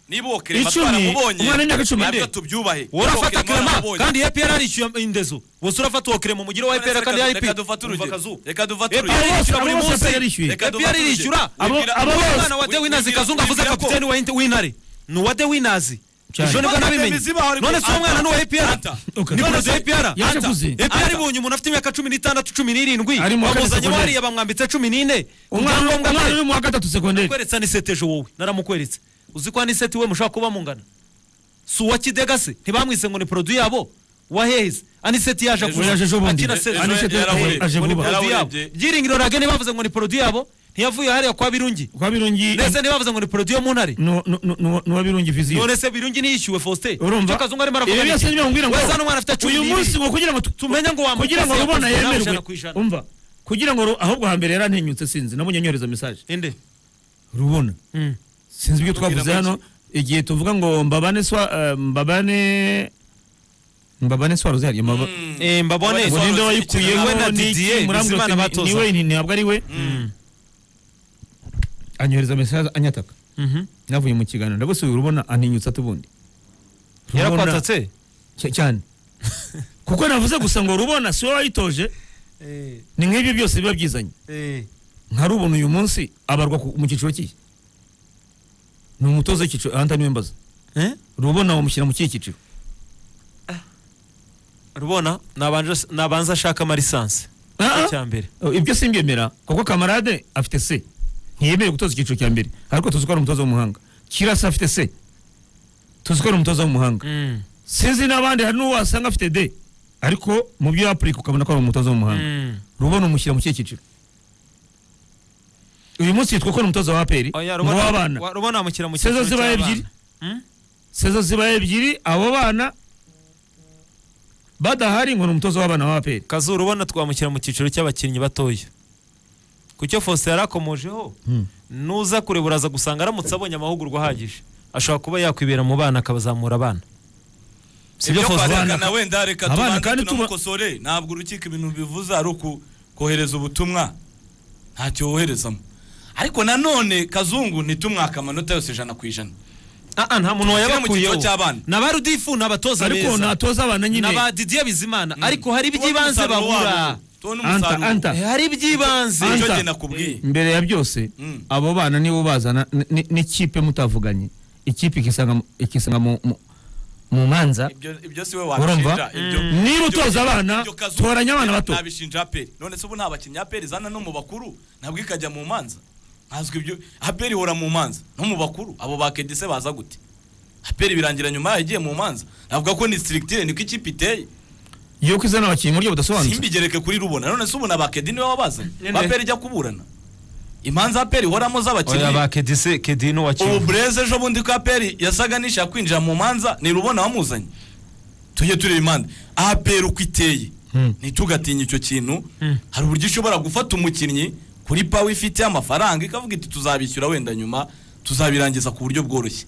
ntibokere icumi umwana w'imyaka icumi nde nabyo tubyubahe urafata Ntibokere kerema mwarabonye. kandi epr arishyuye indezo bose urafata uwo kerema umugire wa epr kandi Reka- arp reka dufate urugero reka dufate epr urugero Abo yishyura buri bose munsi APR irishyuye. Reka epr dufate urugero. irishyura Abo- Wibwira- abo bose. umwana wa de winazi kazungu avuze Wibwira ko- kapiteni wa Inter- w'intare ni uwa de winazi Cyane. ejo nibwo Anta, nabimenye Mizi baho ariko- none si uwo mwana ni uwa Anta. epr Anta. Okay. ni Anta. uwa epr Yaje Anta. kuzinga. epr ibonye umuntu afite imyaka cumi n'itandatu cumi n'irindwi Ari mu wa kane bamuzanye secondaire. bariya bamwambitse cumi n'ine ku umwana byangombwa umwana bye. uri mu wa gatatu segonderi kweretsa ni seti ejo wowe naramukweretse uzi ko ni seti we mushaka kuba mungana si uwa kidega se ntibamwise ngo ni produit yabo wa heheze aniseti yaje Ejo- kuza. yaje ejo bundi. Akina seti. Ejo Aniseti yarahuye. yaje ngo ni Yarahuye. produit yabo Yarahuye. byiringiro ragene bavuze ngo ni produit yabo ntiyavuye hariya kwa birungi kwa birungi mbese ntibavuze ngo ni produit yo mu ntare no- no- no- no- ni uwa birungi viziyo none se birungi ntiyishyuwe faustin urumva Icyo kazungu arimo Ibi aravuga byose ni iki? nibyo mubwira ngo we za n'umwana afite cumi uyu n'ibiri. munsi ngo kugira ngo tu- tumenye ngo wamukoze kugira ngo rubona yakoze nawe yemerwe ijana ku ijana. umva kugira ngo ru- ahubwo hambere yarantinyutse sinzi nabonye nyohereza mesaje inde rubona Mm. sinzi ibyo Ubwira twavuze make. hano igihe tuvuga ngo mbabane swa eh, mbabane mbabane swa rozari mbaba Eh, mbabone Abanye- ngo ninde Swarozi, wayikuyeho we na ni iki? Didier, Murambwira Bizimana uti ni- batoza. ni we ni- ntabwo ari we anyohereza mesaje anyataka Mhm. navuye mu kiganiro ndagusubiye urubona antinyutse atubunde yarakwatatse cyane kuko navuze gusa ngo rubona si wowe wayitoje ni nk'ibyo byose biba byizanye nka rubona uyu munsi abarwa ku- mu cyiciro kihe ni umutoza w'icyiciro ahanta niwe mbaza Eh? rubona bamushyira mu kihe cyiciro rubona nabanje- nabanza ashaka amarisansi Ah, ah. icyambere Oh, ibyo simbyemera kuko kamarade afite se ntiyemerewe gutoza icyiciro cya mbere ariko tuzi ko ari umutoza w'umuhanga kirasa afite se tuzi ko ari umutoza w'umuhanga Mm. sinzi n'abandi hari n'uwo wasanga afite de ariko mu byo yapurika ukabona ko ari umutoza w'umuhanga Mm. rubona umushyira mu kihe cyiciro uyu munsi yitwa ko ni umutoza wa aperi Oya, ngo rubona- w'abana wa- rubona amushyira mu sezo cyiciro zibaye cy'abana. ebyiri Mm? sezo zibaye ebyiri abo bana badahari ngo ni umutoza w'abana wa aperi kazu rubona twamushyira mu cyiciro cy'abakinnyi batoya ku cyo fose yari akomojeho nuza kureba uraza gusanga aramutse abonye amahugurwa ahagije ashobora kuba yakwibera mu bana akabazamura abana si byo ibyo fose kwarekana wenda reka abana tubanze kandi tuba- tunamukosore ntabwo urukiko ibintu bivuze ari uku kohereza ubutumwa ntacyo woherezamo ariko nanone kazungu ntitumwaka amanota yose ijana ku ijana Ah, ah, nta muntu Tumushyire mu wayabakuyeho cyiciro cy'abana. n'abarudifu n'abatoza ariko beza natoza abana nyine n'aba didier bizimana ariko hari Tubone iby'ibanze umusaruro babura wabo. tubone anta umusaruro anta Eh, hari iby'ibanze nicyo Anta. njye nakubwiye mbere ya byose Mm. abo bana nibo bazana n- n- n'ikipe mutavuganye ikipe ikisanga mu- ikisanga mu mu- mu manza Ibyo- ibyo si we Urumva? wabishinja ibyo Mm. Niba ibyo- utoza abana, ibyo Kazungu toranya abana bato. ntabishinja aperi none se ubu nta bakinnyi aperi izana no mu bakuru ntabwo ikajya mu manza nkazwi ibyo aperi ihora mu manza no mu bakuru abo bakedise baza gute aperi birangira nyuma yayo igiye mu manza navuga ko ni sirikitire niko ikipe iteye yo kwizana abakinnyi mu buryo budasobanutse simbigereke kuri rubona none se ubu na bakedi niwe wabazanye Ninde? aperi ijya kuburana imanza aperi ihoramo oya z'abakinnyi ba kedise kedini wa ubu kivu bureze ejo bundi ko aperi yasaga n'ishaka kwinjira mu manza ni rubona wamuzanye tujye tureba imanza aperi uko iteye Hmm. ntitugatinye icyo kintu hari uburyo ishobora gufata umukinnyi kuri pawe ifite amafaranga ikavuga iti tuzabishyura wenda nyuma tuzabirangiza ku buryo bworoshye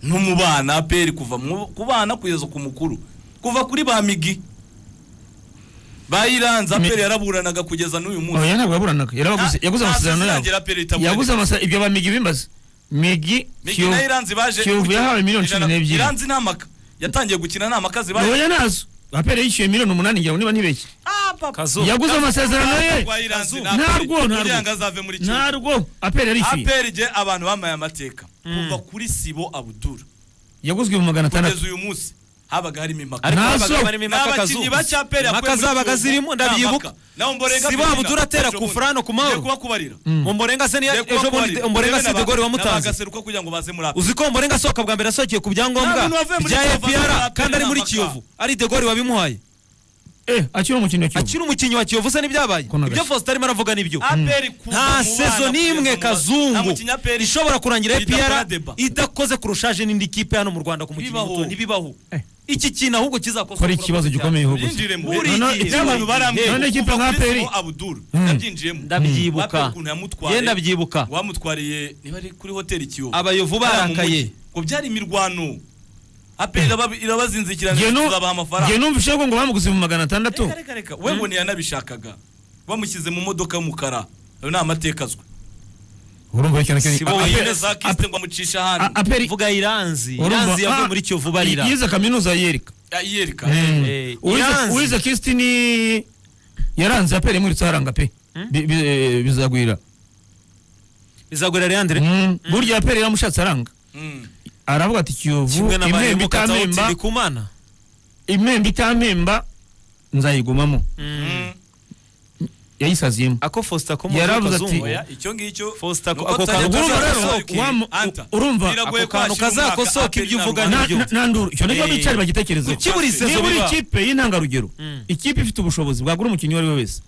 no mu bana aperi kuva mu- ku bana kugeza ku mukuru kuva kuri ba migi bayiranze Mi- aperi yaraburanaga kugeza n'uyu munsi oya ntabwo yaburanaga yarabaguze Nta- yaguze nta amasezerano sezerano yabo irangira Pele itaboneka. yaguze amasezerano ibyo bamigi bimbaza migi migi Kiyovu- nayo iranze baje Kiyovu yahawe miliyoni ijana- cumi n'ebyiri iranze nta maka yatangiye gukina nta maka zibaye oya nazo aperi yishyuye miliyoni umunani ngira ngo niba ntibeshye kazu yaguze amasezerano ye Ntarwo, ntarwo. kugira ngo azave muri kimwe ntarwo aperi yarishyuye aperi igihe abantu bamaye amateka kuva kuri sibo abudura yaguzwe mu magana atandatu kugeza uyu munsi habaga harimo impaka ariko Ntazo. abagabo barimo impaka kazu n'abakinnyi ba cyaperi impaka zabaga zirimo ndabyibuka Sibo Abudura atera ku Furano ku Mahoro. kuba kubarira umborenga se niyo ejo bundi umborenga se degore wamutanze gaseruka kugira ngo baze muri uzi ko Mborenga asohoka bwa mbere asohokeye ku byangombwa Nta muntu wavuye muri bya Kiyovu APR azamara kandi ari muri amapaka. Kiyovu ari Degori wabimuhaye eh akiri umukinnyi wa Kiyovu akiri umukinnyi wa Kiyovu se n'ibyabaye Ko nagashi. ibyo Faustin arimo aravuga nibyo aperi kuva nta mu bana sezo n'imwe kugeza mu- nta kazungu mukinnyi aperi ishobora kurangira idakora APR deba. idakoze kurushaje n'indi kipe hano mu Rwanda ku mukinnyi Ntibibaho. muto ntibibaho Eh. iki kintu ahubwo kizakozwe kora ikibazo gikomeye ahubwo Byinjiremo. Buri None- gihe. ibyo abantu barambwira. None ikipe nka Kuva kuri APR. Simo Abdul, Mm. nabyinjiyemo. Ndabyibuka. Aperi ukuntu yamutwaye. Ye ndabyibuka. wamutwariye niba ari kuri hoteli kiyovu Abayovu Hariya mu barakaye. mujyi. ngo byari imirwano aperi iraba- irabazinzikirana Jye nu- tuzabaha jye amafaranga numvise ko ngo bamuguze mu magana atandatu reka reka reka we ngo ntiyanabishakaga bamushyize mu modoka y'umukara ayo ni amateka azwi urumva ikintu Si bo wenyine za kisite ngo amucishe a- ahandi aperi vuga iranzi urumva- iranzi yavuye ah, muri kiyovu barira yize kaminuza yereka Ya, yiyereka Eh, uwize iranzi. uwize kirisiti ni yaranze aperi imuritse haranga pe Bi- bi- eh, bizagwira bizagurira leandre Mm, burya aperi yaramushatse aranga Mm. aravuga ati kiyovu kimwe n'abaye impembe mukataho itamemba kumana impembe itamemba nzayigumamo yayisaziyemo ako fosta ko mu Yaravuze ati- kazungu Oya, icyo ngicyo Foster, nuko ako utajya kantu utazasohoka kazasohoka ibi. wamu- Anta, urumva, biragoye ako ko kantu hashyira umwaka kazakosoka Aperi ibyo na uvuga Rubavu. ni byo. Na- na- nanduru icyo nibyo Eh, bicara bagitekerezeho ukibura isezo niba uri biba. ikipe y'intangarugero Mm. ikipe ifite ubushobozi bwagura umukinnyi uwo ari we wese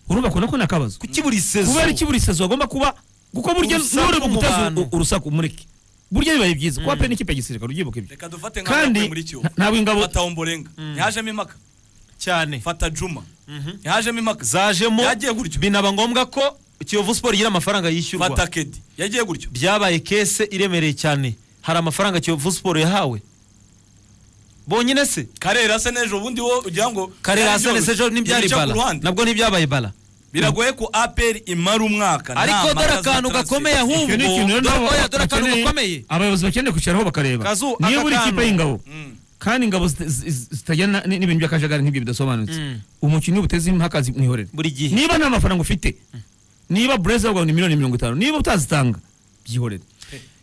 urumva ko nako ni akabazo kukibura isezo kubera ikibura isezo agomba kuba kuko burya Urusaku n'uri mu guteza bantu. urusaku umureke burya bibaye byiza kuba pe n'ikipe ya gisirikare uryibuka ibyo reka dufate nka kandi yakuye muri kiyovu nta- ntabwo ingabo fata omborenga ntihajemo impaka cyane fata juma ntihajemo impaka zajemo Yagiye gutyo. binaba ngombwa ko kiyovu siporo igira amafaranga fata yishyurwa kedi yagiye gutyo byabaye kese iremereye cyane hari amafaranga kiyovu siporo yahawe bonyine se karera se n'ejo bundi wo ugira ngo karera byari hasane byoroshye. sejo ntibyari Ibica ku bara ruhande. nabwo ntibyabaye bara biragoye ko aperi imara umwaka ariko nta dore mpaka za akantu transfer. gakomeye ahubwo icyo ni ikintu rero dore nabo oya, dore akantu bakeneye- gakomeye abayobozi bakeneye kwicaraho bakareba Kazu, niba aka uri ikipe kantu. y'ingabo Mm. kandi ingabo zita- zi- zitagira na- ni- n'ibintu by'akajagari nk'ibyo bidasobanutse Mm. umukinnyi ubuteze impaka zimwihorera buri gihe niba nta mafaranga ufite niba burezi bavuga ngo ni miliyoni mirongo itanu niba utazitanga byihorere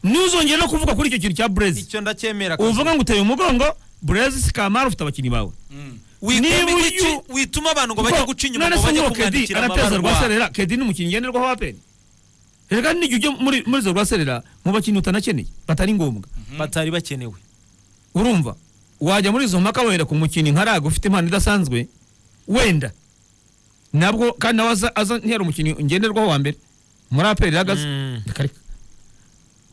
ntuzongere no kuvuga kuri icyo kintu cya burezi icyo ndacyemera Kazu. uvuga ngo uteye umugongo burezi si kamara ufite abakinnyi bawe Mm. Wituma niba ibiki- uyu- wituma abantu ngo bajye guca inyuma none ngo se bajye nk'uwo kedi kumwandikira arateza amabaruwa. rwaserera kedi ni umukinnyi ngenderwaho wa aperi rero kandi n'igihe ujya muri muri izo rwaserera mu bakinnyi utanakeneye batari ngombwa batari bakenewe urumva wajya muri izo mpaka wenda ku mukinnyi nka raga ufite impano idasanzwe wenda nabwo kandi nawe aza, aza ntiyari umukinnyi ngenderwaho wa mbere muri aperi raga Mm. akareka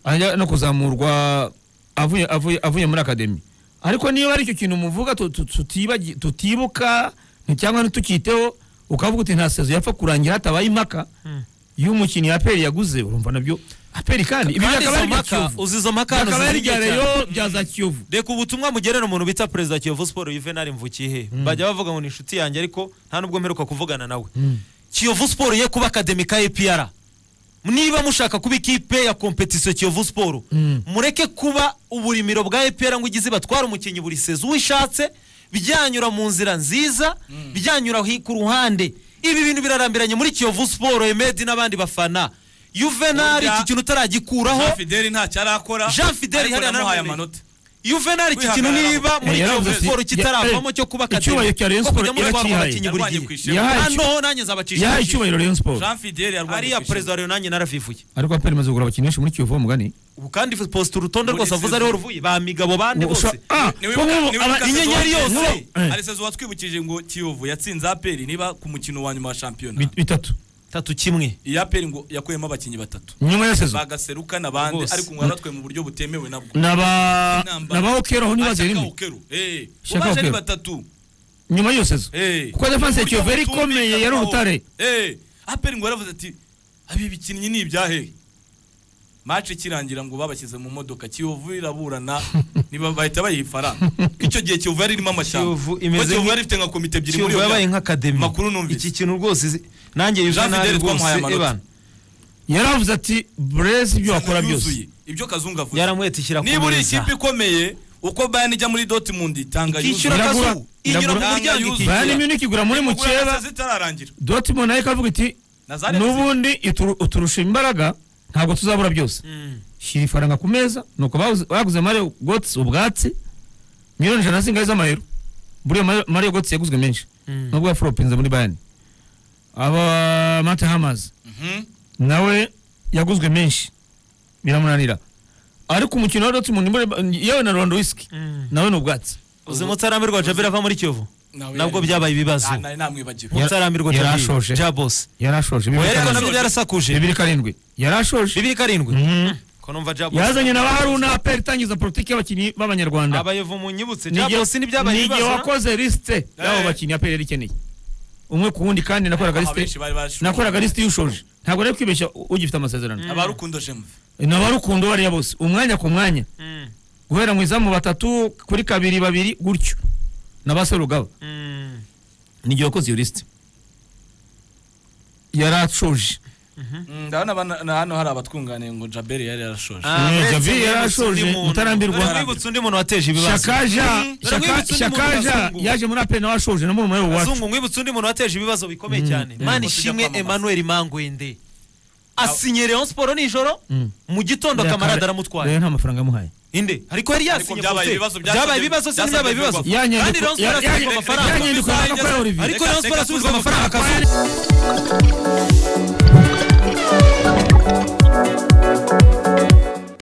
ajya no kuzamurwa avuye avuye avuye muri akademi ariko niba ari icyo kintu muvuga tu- tu- tutibagi- tutibuka nti- cyangwa ntitukiteho ukavuga uti nta sezo yapfa kurangira hatabaye impaka y'umukinnyi aperi yaguze urumva nabyo aperi kandi ibi kandi bikaba izo ari ibya mpaka kiyovu uzi izo mpaka hano bikaba ari zizibye ibya cyane. reyo bya za kiyovu reka ubutumwa mugerera umuntu bita perezida kiyovu siporo yuvenali mvukihe bajya bavuga ngo ni inshuti yanjye ariko nta n'ubwo mperuka kuvugana nawe kiyovu siporo ye kuba akademi ka epr niba mushaka kuba ikipe ya kompetisiyo kiyovu siporo Mm. mureke kuba uburimiro bwa epr ngo igize batwara umukinnyi buri sezo uwo ishatse byanyura mu nzira nziza byanyura hi- ku ruhande ibi bintu birarambiranye muri kiyovu siporo emedi n'abandi bafana yuvenali Burya- iki kintu utaragikuraho Jean Fideli ntacyo arakora Jean Fideli ariko hariya namuhaye naramwemereye. amanota Juvenal iki kintu Kwihagarara. niba muri Eh, yaravuze Kiyovu ati- Sport kitaravamo ya- cyo kuba eh, akademi icyubahiro cya Rayon ko Sport kujya muri irakihaye. twaba abakinnyi buri Yarwanye gihe ku ishema. Yahaye icyo- hano nanjye nzabacisha yahaye icyuho icyubahiro rayon siporo jean fideli yarwanye ariya ku ishema. perezida wa nanjye narafifuye ariko aperi imaze kugura abakinnyi benshi muri kiyovu bo mugani ubu kandi posita urutonde Muri rwose avuze sezo. ariho ruvuye ba migabo bande bose Niwe- niwe Lucas Eduardo. inyenyeri yose. Niwe- Eh. hari sezo watwibukije ngo kiyovu yatsinze aperi niba ku mukino wa nyuma wa shampiyona bitatu tatu kimwe iyi aperi ngo yakuyemo abakinnyi batatu nyuma ya sezo bagaseruka n'abandi Rwose. ariko ngo yaratwe mu buryo butemewe nabwo naba Intambara. naba okero aho ntibaze Ashaka rimwe Okero. Eh, Ashaka ubaje ari Okero. batatu nyuma y'iyo sezo Eh. kuko defanse ya Uburyo kiyovu yari butumvikana ikomeye yari aho. urutare Eh, aperi ngo yaravuze ati abi bikinnyi ni ibyahe mace ikirangira ngo babashyize mu modoka kiyovu iraburana niba bahita bayiha ifaranga Ko icyo gihe kiyovu yari irimo amashyamba Kiyovu Kuko imeze kiyovu nk- yari ifite nka komite ebyiri muri kiyovu iyo yabaye myaka. nk'akademi Makuru numvise. iki kintu rwose izi- nanjye Jean Juvenal Fidel rwose twamuhaye amanota. Evan, yaravuze ati burezi ibyo wakora yuzuye byose ibyo kazungu avuze yaramwetikira ku niba uri meza ikipe ikomeye uko bayani ijya muri dotimundi itanga ikishyura Iragura, kazu inyura mu iragura. muryango Yuzura. ikishyura. bayani munich igura muri mukeba zitararangira dortmund nayo ikavuga iti na za Leipzig. n'ubundi ituru- uturusha imbaraga ntabwo tuzabura byose Mm. shyira ifaranga ku meza nuko baguze- baguze mario gotsi ubwatsi miliyoni ijana zingahe z'amayero buriya Mario- mario gotsi yaguzwe menshi Mm. nubwo yaforopinze muri bayani aba mate hamazi Mhm. nawe yaguzwe menshi biramunanira ariko umukino wa dortmund muri- yewe na rondowiski Mm. nawe ni ubwatsi uzi mutarambirwa jabira ava muri kiyovu Nawe nabwo yari- byabaye ibibazo Ah, nari namwibagiwe Yara- mutarambirwa yarashoje. jabira bose yarashoje bibiri ariko karindwi. nabyo byarasakuje bibiri karindwi yarashoje bibiri karindwi Mhm. ko numva jabos yazanye na baharuna aperi itangiza politiki y'abakinnyi b'abanyarwanda abayevu munyibutse Ni igihe- jabos ntibyabaye ni igihe ibibazo na- wakoze lisite y'abo bakinnyi aperi yari ikeneye umwe ku wundi kandi nakoraga Abenshi lisite bari bashonje. nakoraga lisite y'ushoje ntabwo rero kwibeshya ugifite amasezerano abarukundo jemve n'abarukundo bariya bose umwanya ku mwanya Mm, guhera mu izamu batatu kuri kabiri babiri gutyo n'abaserugaba mm. ni igihe wakoze iyo lisite yarashoje Mm, Ndabona abana- na hano hari abatwunganiye ngo Jaberi yari yarashoje. Ah, Eh, uretse Javier mwibutse yarashoje, undi muntu. mutarambirwa. Dore mwibutse undi muntu wateje ibibazo shakaja Mm. Dore Shaka- mwibutse undi muntu shakaja w'abazungu. yaje muri apena washoje no mu rumayo wacu Bazungu mwibutse undi muntu wateje ibibazo bikomeye cyane Mm. mani Ko tujya ishimwe kwamamaza. Emmanuel Mangwende asinye Rayon Sport nijoro Mm. mu gitondo kamarade aramutwaye rero nta mafaranga yamuhaye inde ariko yari yasinye byabaye Fonse. ibibazo, byasabye- byabaye ibibazo se byasabye ntibyabaye ibibazo Ferwafa. Yanyandiko- kandi Rayon Sport ya- asubizwa ya- amafaranga yanyandiko Amafaranga yakorewe Olivier. ariko Reka- Rayon Sport reka asubizwa tuze amafaranga amafaranga akazuba